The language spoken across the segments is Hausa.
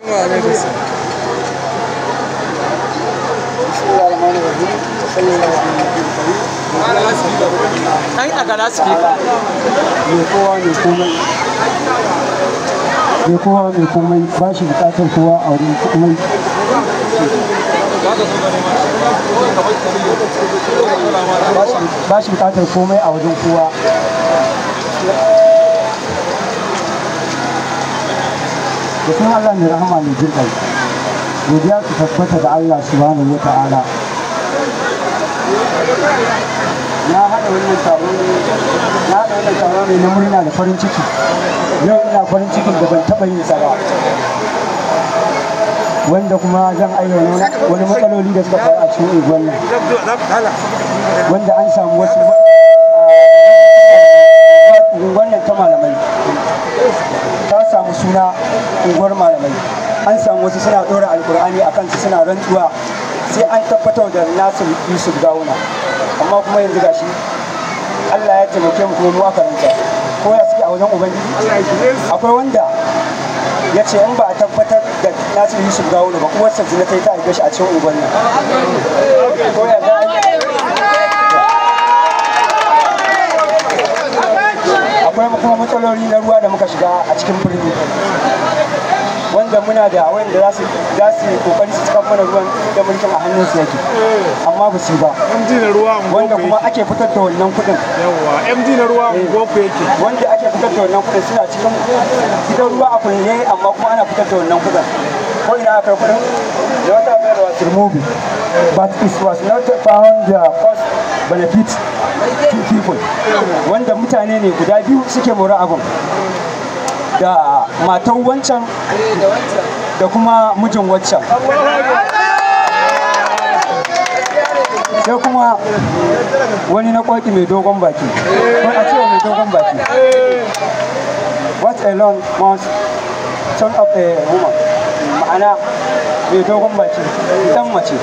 Ai a gala speaker. mai kowa mai komai mai kowa mai komai ba shi bukatar kowa a wurin komai ba shi bukatar komai a wajen kowa da sun Allah mai rahama mai jin ƙai godiya su tabbata da Allah subhanahu wa ta'ala na haɗa wannan taro na haɗa wannan taro ne na murna da farin ciki yau ina farin cikin da ban taɓa yin sa ba wanda kuma zan ayyana wani matsaloli da suka faru a cikin unguwar nan wanda an samu wasu unguwar nan ta malamai ta samu suna unguwar malamai an samu wasu suna ɗora alkur'ani a kansu suna rantsuwa sai an tabbatar da nasir yusuf gawuna amma kuma yanzu gashi allah ya taimake mu kuma mu aka ranta ko ya suke a wajen ubangiji akwai wanda ya ce in ba a tabbatar da nasir yusuf gawuna ba uwarsa zina ta yi ta haife shi a cikin unguwar nan ko ya za a yi akwai kuma matsaloli na ruwa da muka shiga a cikin birni wanda muna da wanda za su za su kokari su cikan mana ruwan da mulkin a hannun su yake amma ba su yi ba MD na ruwa wanda kuma ake fitar da wannan kuɗin yawa MD na ruwa goku yake wanda ake fitar da wannan kuɗin suna cikin gidan ruwa a kulle amma kuma ana fitar da wannan kuɗin ko ina aka yi kuɗin da wata bayar was removed but it was not found the cost benefit to people wanda mutane ne guda biyu suke mora abin da matan wancan da kuma mijin waccan sai kuma wani na kwaki mai dogon baki ko a cewa mai dogon baki what alone must son of a woman ma'ana mai dogon baki dan mace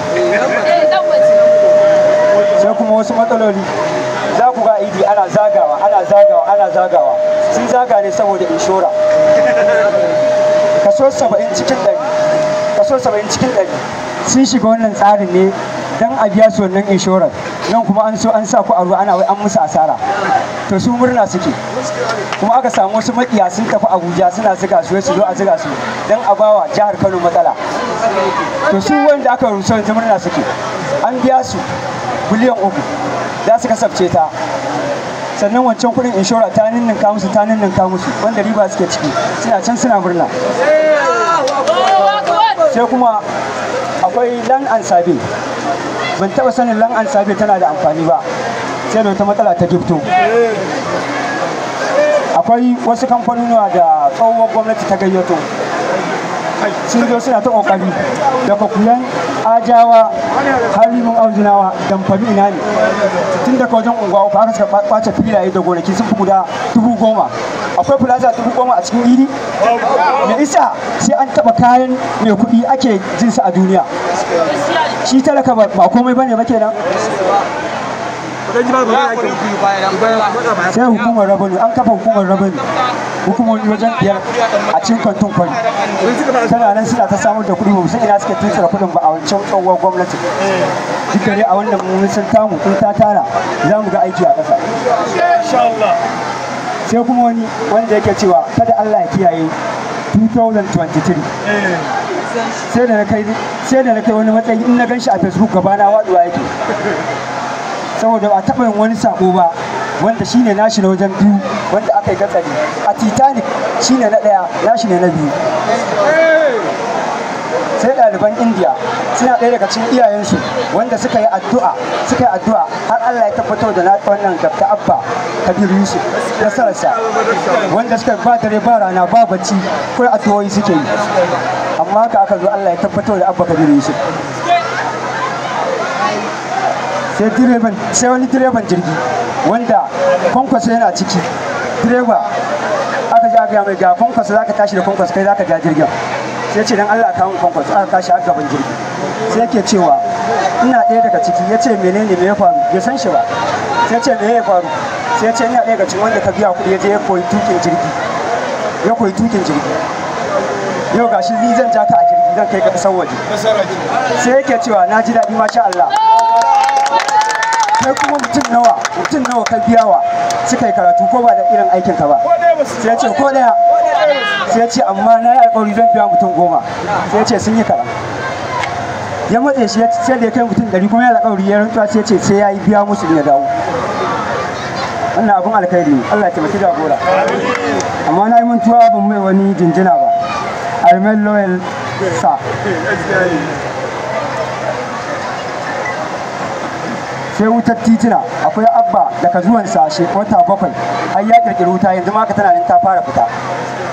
sai kuma wasu matsaloli za ku ga idi ana zagawa ana zagawa ana zagawa sun zaga ne saboda inshora kaso 70 cikin 100 kaso 70 cikin 100 sun shiga wannan tsarin ne don a biya su wannan inshorar nan kuma an so an sa ku a ruwa ana wai an musu asara to su murna suke kuma aka samu wasu makiya sun tafi abuja suna ziga su su zo a ziga su don a bawa jihar kano matsala to su wanda aka rusa yanzu murna suke an biya su biliyan uku za su kasafce ta sannan wancan kudin inshora ta ninninka musu ta ninninka musu wanda riba suke ciki suna can suna murna sai kuma akwai lan an sabi ban taba sanin lan an sabi tana da amfani ba sai da wata matsala ta gifto akwai wasu kamfanonuwa da tsohuwar gwamnati ta gayyato sun zo suna ta kokari daga kuyan ajawa harimin auzinawa damfami ina ne tun daga wajen unguwa uku aka suka kwace filaye da gonaki sun fi guda dubu goma akwai plaza dubu goma a cikin iri me isa sai an taba kayan mai kuɗi ake jinsa a duniya shi talaka ba komai bane ba kenan sai hukumar rabanu an kafa hukumar rabanu hukumomi wajen biyar a cikin kantin kwari tana nan suna ta samar da kuɗi ba san ina suke tuntsura kuɗin ba a wancan tsohuwar gwamnati duk dai a wannan mun san tamu in ta tara za mu ga aiki a ƙasa sai kuma wani wanda yake cewa kada Allah ya kiyaye 2023 sai da na kai sai da na kai wani matsayi in na gan shi a facebook gabana waduwa yake saboda ba taɓa yin wani sako ba wanda shine nashi na wajen biyu wanda aka yi gatsari a titanic shine na ɗaya nashi ne na biyu sai ɗaliban indiya suna ɗaya daga cikin iyayensu wanda suka yi addu'a suka yi addu'a har allah ya tabbatar da na wannan gabta abba kabir yusuf nasararsa wanda suka ba dare ba rana ba bacci kawai addu'o'i suke yi amma haka aka zo allah ya tabbatar da abba kabir yusuf sai direban sai wani direban jirgi wanda kwankwasa yana ciki direba aka ji aka mai ga kwankwasa zaka tashi da kwankwasa kai zaka ja jirgin sai ce dan Allah ka mun kwankwasa aka kashi har gaban jirgi sai yake cewa ina ɗaya daga ciki ya ce menene me ya faru bai san shi ba sai ce me ya faru sai ce ina ɗaya daga cikin wanda ka biya kuɗi ya je ya koyi tukin jirgi ya koyi tukin jirgi yau gashi ni zan ja ka a jirgi zan kai ka kasar waje sai yake cewa na ji daɗi masha Allah kai kuma mutum nawa mutum nawa ka biyawa suka yi karatu ko ba da irin aikin ka ba sai ya ce ko daya sai ya ce amma na yi alƙawari zan biya mutum goma sai ya ce sun yi karam ya matse shi sai da ya kai mutum ɗari kuma ya alƙawari ya rantsuwa sai ya ce sai ya yi biya musu ya dawo wannan abin alkhairi ne Allah ya taimaki jagora amma na yi mantuwa ban mai wani jinjina ba Armel Loyal sa sai wutar titina akwai abba daga zuwan sashe wata bakwai har ya kirkiri wuta yanzu ma ka tana nan ta fara fita